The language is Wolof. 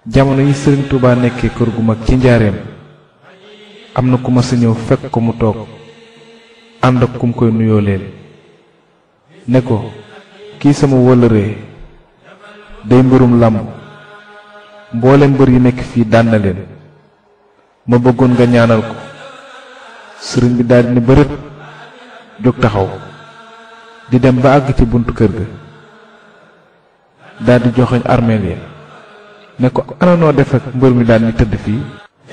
jamono yi sëriñ Touba nekkee kër gu mag ci njaareem am na ku ma sa ñëw fekk ko mu toog ànd ak kum koy nuyoo leen ne ko kii sama wëllëree day mbërum làmb mboolem mbër yi nekk fii daan na leen ma bëggoon nga ñaanal ko sëriñ bi daldi ne bërët jóg taxaw di dem ba àgg ci buntu kër ga daldi joxoñ armeel ya ne ko ana noo def ak mbër mi daan ni tëdd fii